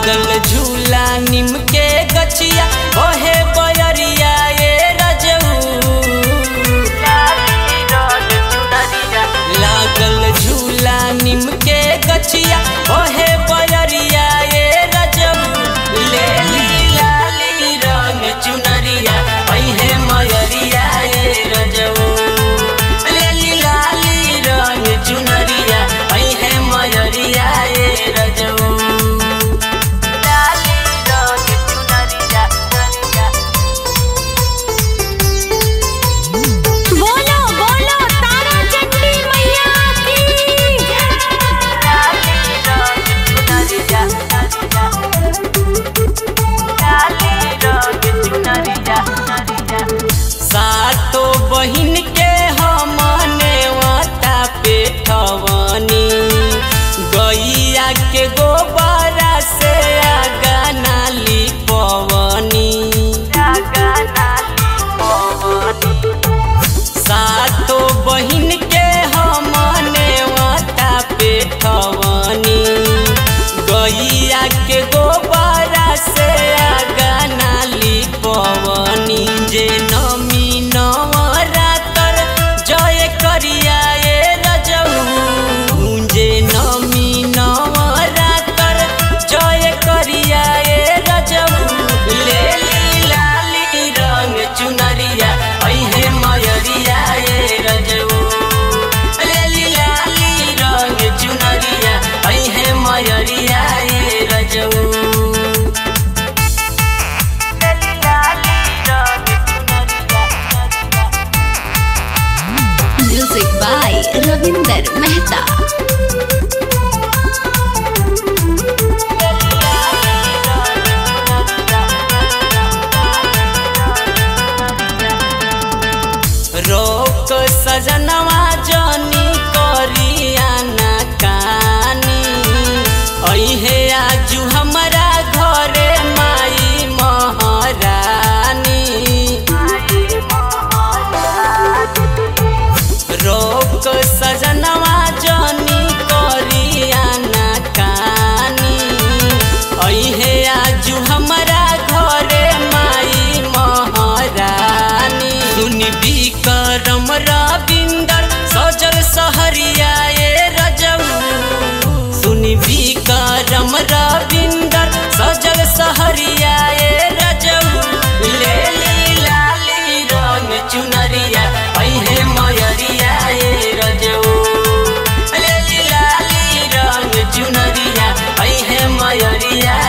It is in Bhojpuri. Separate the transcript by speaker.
Speaker 1: लागल झूला निम के गछिया ओहे बयरिया ए रजऊ लागल झूला निम के गछिया ओहे बयरिया ए रजऊ ले ली लाली रंग चुनरिया पहिने मयरिया ए रजऊ ले ली लाली रंग चुनरिया पहिने मयरिया ए रजऊ लाली रंग चुनरिया
Speaker 2: बोलो बोलो तारा चंडी मैया की
Speaker 1: सातो बहिन के हमने वाता पेठवनी गैया के गोबरा से आगा नाली पवनी सातो बहिन के हमने वाता पेठवनी गैया के गोबरा से आगा नाली पवनी जे नमी नवरातर जय करिया ए रजऊ जे नमी नवरातर जय करिया ए रजऊ ले ली लाली रंग चुनरिया पहिने मयरिया ए रजऊ ले ली लाली रंग चुनरिया पहिने मयरिया ए रजऊ
Speaker 2: म्यूजिक बाय रविंदर मेहता
Speaker 1: रोक सजनवा जनी करिया ना कानी अइहे आजू हमरा घरे माई महारानी रोक सजनवा जनी करिया ना कानी अइहे आजू हमरा घरे माई महारानी सुनी विक्रम रविंदर सजल सहरिया ए रजऊ सुनी विक्रम रविंदर सजल सहरिया ए रजऊ ले ली लाली रंग चुनरिया पहिने मयरिया ए रजऊ ले ली लाली रंग चुनरिया पहिने मयरिया